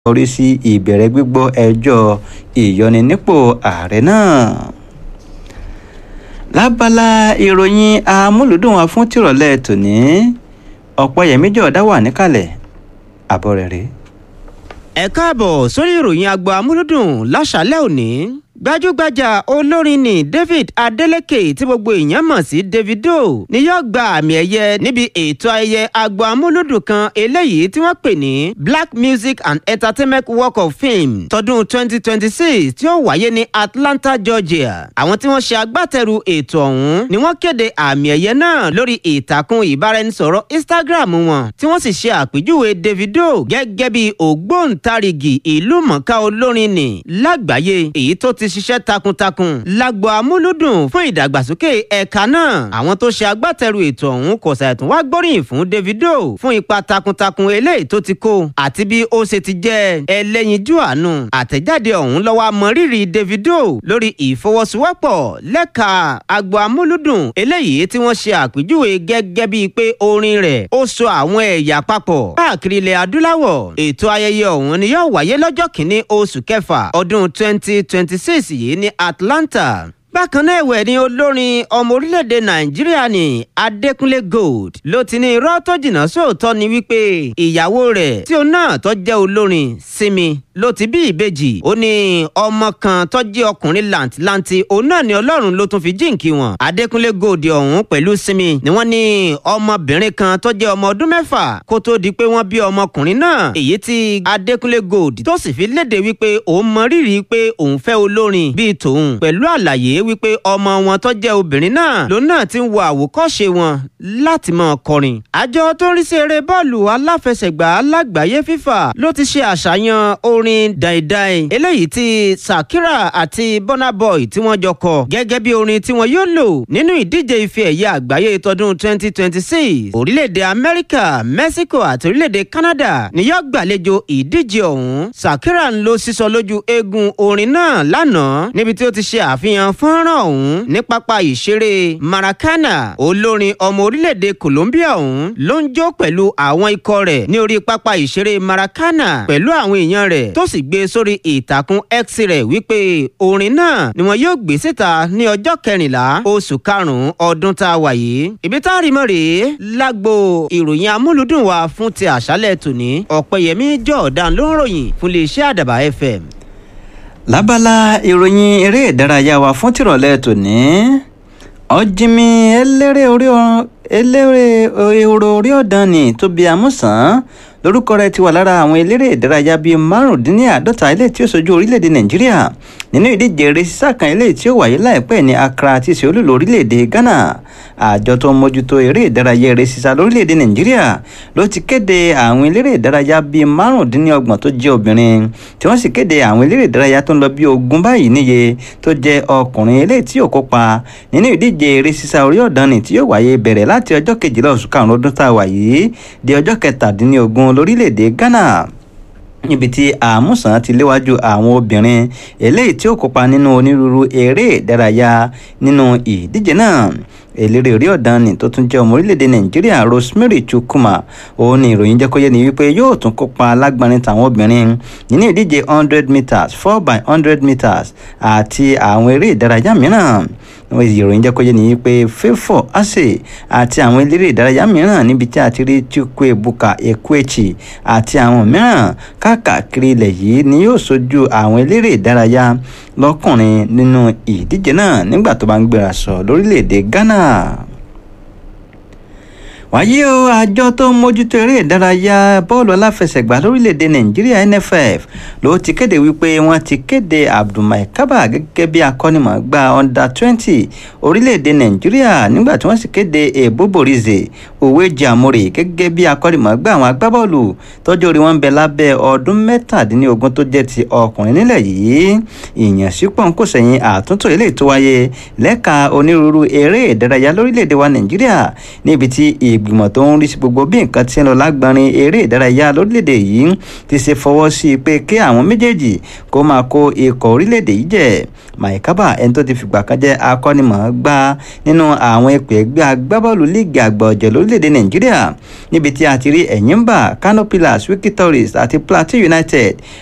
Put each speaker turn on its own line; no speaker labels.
yọrí sí ìbẹ̀rẹ̀ gbígbọ́ ẹjọ́ ìyọninípò ààrẹ náà. lábala ìròyìn amúlùdùn wa fún tìrọ̀lẹ́ tòní ọ̀pọ̀yẹmí jọ̀ọ́dá wà níkàlẹ̀ àbọ̀ rẹ̀ rèé.
ẹ káàbọ̀ sórí ìròyìn agbo amúlùdùn láṣálẹ̀ òní gbajúgbajà olórin ni david adeleke tí gbogbo èèyàn mọ̀ sí davido ni yóò gba àmì ẹ̀yẹ níbi ètò ayẹyẹ agbo amúlùdùn kan eléyìí tí wọ́n pè ní black music and entertainment walk of fame tọdún 2026 tí ó wáyé ní atlanta georgia àwọn tí wọ́n ṣe agbátẹrù ètò ọ̀hún ni wọ́n kéde àmì ẹ̀yẹ náà lórí ìtàkùn ìbáraẹnisọ̀rọ̀ instagram wọn tí wọ́n sì ṣe àpèjúwe davido gẹ́gẹ́ bí ògbóǹtarìgì ìlú mọ̀ọ́ká olórin ni lágbàáyé èyí tó ti ṣiṣẹ́ takuntakun lágbo amúlùdùn fún ìdàgbàsókè ẹ̀ka náà àwọn tó ṣe agbátẹrù ètò ọ̀hún kò ṣàìtún wá gbóríyìn fún davido fún ipa takuntakun eléyìí tó ti kó àti bí ó ṣe ti jẹ́ ẹlẹ́yinjú àánú àtẹ̀jáde ọ̀hún lọ́wọ́ mọrírì davido lórí ìfọwọ́sowọ́pọ̀ lẹ́ka agbo amúlùdùn eléyìí tí wọ́n ṣe àpèjúwe gẹ́gẹ́ bíi pé orin rẹ̀ ó so àwọn ẹ̀yà papọ̀ káàkiri ilẹ̀ adúláwọ̀ ètò ayẹyẹ ọ̀hún ni yóò wáyé lọ́jọ́ kìíní oṣù kẹfà ọdún twenty twenty six yìí ní atlanta bákan náà ẹ̀wẹ̀ ni olórin ọmọ orílẹ̀-èdè nàìjíríà ní adékúnlé gold ló ti ní irọ́ tó jìnnà sóòótọ́ ni wípé ìyàwó rẹ̀ tí òun náà tó jẹ́ olórin sinmi ló ti bí ìbejì ó ní ọmọ kan tó jẹ́ ọkùnrin làǹtìlanti òun náà ni ọlọ́run ló tún fi jíǹkí wọn adékúnlé gold ọ̀hún pẹ̀lú sinmi ni wọ́n ní ọmọbìnrin kan tó jẹ́ ọmọ ọdún mẹ́fà kó tó di pé wọ́n bí ọmọkùnrin náà èyí tí adékúnlé gold tó sì fi léde wípé òun mọ rírì pé òun fẹ́ olórin bíi tòun pẹ̀lú àlàyé wípé ọmọ wọn tó jẹ́ obìnrin náà lòun náà ti ń wo àwòkọ́ṣe wọn láti máa kọrin. àjọ tó ń rí sí eré bọ́ọ̀lù aláfẹsẹ̀gbá lágbàáyé fífà ló ti ṣe àṣàyàn orin dàìdàì eléyìí tí sakira àti burna boy tí wọ́n jọ kọ gẹ́gẹ́ bí orin tí wọ́n yóò lò nínú ìdíje ife ẹ̀yẹ àgbáyé tọdún 2026 orílẹ̀-èdè amẹ́ríkà mexico àti orílẹ̀-èdè canada ni yóò gbàlejò ìdíje ọ̀hún sakira ń lo sísọ lójú eegun orin náà lánàá níbi tí ó ti ṣe àfihàn fọ́nrán ọ̀hún ní pápá ìṣeré maracana olórin ọmọ orílẹ̀-èdè colombia ọ̀hún ló ń jó pẹ̀lú àwọn ikọ̀ rẹ̀ ní orí pápá ìṣeré maracana pẹ̀lú àwọn èèyàn rẹ̀ tó sì gbé sórí ìtàkùn x rẹ̀ wípé orin náà ni wọn yóò gbé síta ní ọjọ́ kẹrìnlá oṣù karùn-ún ọdún tá a wà yìí ibi tá a rí mọ́ rèé lágbo ìròyìn amúlùdùn wa fún ti àṣálẹ̀ tòní ọ̀pẹ̀yẹmí jọ̀ọ̀dán ló ń ròyìn fún iléeṣẹ́ àdàbà fm
lábala ìròyìn eré ìdárayá wa fún tìrọ̀lẹ́ tòní ọ̀jìnmí eléré orí eléré ehoro orí ọ̀dàn ní tóbi amúsàn lórúkọ rẹ̀ ti wà lára àwọn eléré ìdárayá bíi márùndínláàádọ́ta ilé tí ó sojú orílẹ̀-èdè nàìjíríà nínú ìdíje eré sísá kan ilé tí ó wáyé láìpẹ́ ní accra tí í ṣe olúlo orílẹ̀-èdè ghana àjọ tó ń mójútó eré ìdárayá eré sísá lórílẹ̀-èdè nàìjíríà ló ti kéde àwọn eléré ìdárayá bíi márùndínlọ́gbọ̀n tó jẹ́ obìnrin tí wọ́n sì kéde àwọn eléré ìdárayá tó ń lọ bí ogún báyìí níye tó jẹ́ ọkùnrin ilé tí yóò kópa nínú ìdíje eré sísá orí ọ̀dàn tí yóò wáyé bẹ̀rẹ̀ láti ọjọ́ kejìlá oṣù karùn-ún ọdún tá a wà yìí di ọjọ́ kẹtàdínlógún lórílẹ̀‐èdè ghana níbi tí àmúsàn ti léwájú àwọn obìnrin eléyìí tí ó kópa nínú onírúurú eré ìdárayá nínú ìdíje náà eléré orí ọ̀dàn ni tó tún jẹ́ ọmọ orílẹ̀-èdè nàìjíríà rosemary chukwuma òun ni ìròyìn jẹ́ kó yé ni wípé yóò tún kópa lágbárin tàwọn obìnrin nínú ìdíje hundred meters four by hundred meters àti àwọn eré ìdárayá mìíràn ìròyìn jẹ́ kó yé ni wípé favour ase àti àwọn eléré ìdárayá mìíràn níbi tí a ti rí chukwuebuka ekwechi àti àwọn mìíràn káàkiri ilẹ̀ yìí ni yóò sojú àwọn eléré ìdárayá lọ́kùnrin nínú ìdíje náà nígbà tó bá ń gbéra sọ lórílẹ̀‐èdè ghana wáyé o àjọ tó ń mójútó eré ìdárayá bọ́ọ̀lù aláfẹsẹ̀gbá lórílẹ̀‐èdè nàìjíríà nff ló ti kéde wípé wọ́n ti kéde abdulmai kaba gẹ́gẹ́ bí akọ́nimọ̀ọ́gbá under twenty orílẹ̀‐èdè nàìjíríà nígbà tí wọ́n sì kéde eboborize òwe jamori gẹ́gẹ́ bí akọ́nimọ̀ọ́gbá àwọn agbábọ́ọ̀lù tọ́jú orí wọn ń bẹ lábẹ́ ọdún mẹ́tàdínlógún tó jẹ́ ti ọkùnrin nílẹ̀ yìí ìyànsípò ń kò sẹ́yìn àtúntò eléyìí tó wáyé lẹ́ka onírúurú eré ìdárayá lórílẹ̀‐èdè wa nàìjíríà níbi tí ìgbìmọ̀ tó ń rí sí gbogbo bí nǹkan ti ń lọ lágbọ́nrin eré ìdárayá lórílẹ̀‐èdè yìí ti ṣe fọwọ́ sí i pé kí àwọn méjèèjì kó máa kó ikọ̀ orílẹ̀‐èdè yìí jẹ́ maikaba ẹni tó ti fìgbà kan jẹ́ akọ́nimọ̀ọ́gbá nínú àwọn ipò ẹgbẹ́ agbábọ́ọ̀lù líìgì àgbà ọ̀jẹ̀ lórílẹ̀‐èdè nàìjíríà níbi tí a ti rí ẹ̀yìnbà kano pillars wiki tourist àti plateau united